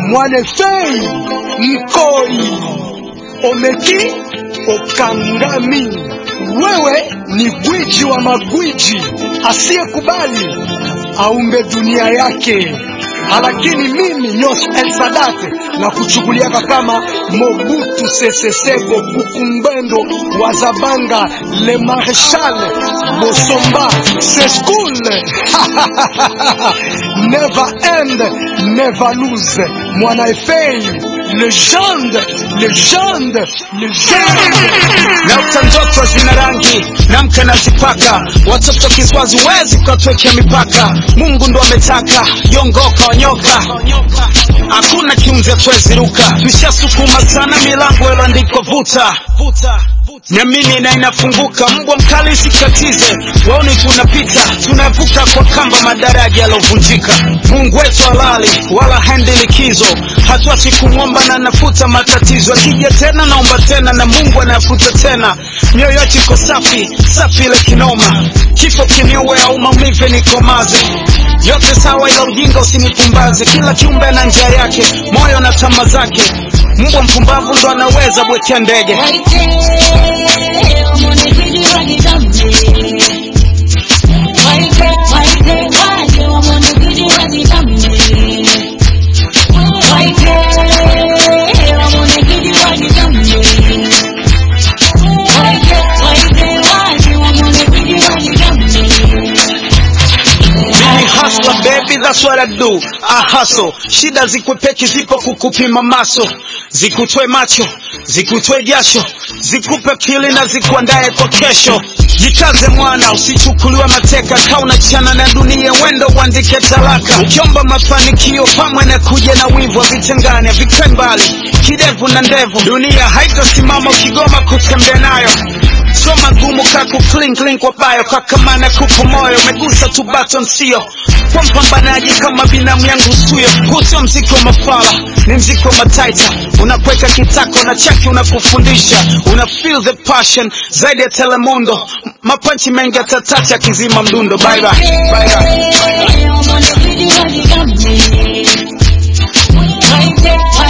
Mwanefei Mkoi Omeki Okangami, wewe ni gwiji wa magwiji asiyekubali aumbe dunia yake, lakini mimi Nyos El Sadat na kuchukuliaka kama Mobutu Sese Seko Bukumbendo wa Zabanga Le Marechal Bosomba Seskul Never end, never lose. Mwana Efei, legende, legende, legende. Naota ndoto zina rangi namka nazipaka, watoto kiswazi wezi ukatwekea mipaka. Mungu ndo ametaka yongoka wanyoka, hakuna kiunzi atwezi ruka. Tushasukuma sana milango iloandikwa vuta Niamini na inafunguka, mbwa mkali sikatize, waoni tunapita, tunavuka kwa kamba madaraja yalovunjika. Mungu wetu halali wala haendi likizo, hatuachi kumwomba na nafuta matatizo. Akija tena naomba tena na Mungu anafuta tena, mioyo yetu iko safi safi ile kinoma, kifo kiniue au maumivu nikomaze yote sawa, ila ujinga usinipumbaze. Kila kiumbe ana njia yake, moyo na tama zake. Mbwa mpumbavu ndo anaweza bwekea ndege. Mimi hustler baby, that's what I do. I hustle. Shida zikwepeki zipo kukupima maso, zikutoe macho, zikutoe jasho, zikupe pili na zikuandae kwa kesho. Jikaze mwana, usichukuliwe mateka, kaa unachana na dunia, wendo uandike talaka. Ukiomba mafanikio pamwe na kuja na wivu, vitengane vikae mbali, kidevu na ndevu. Dunia haitasimama ukigoma kutembea nayo so magumu kaku clean clean kwa bayo kakamana kupo moyo umegusa tu button sio kwa mpambanaji kama binamu yangu suyo huu sio mziki wa mafala ni mziki wa mataita unakweka kitako na chaki unakufundisha una feel the passion zaidi ya telemundo M- mapanchi mengi atatacha akizima mdundo bye bye bye bye Right there,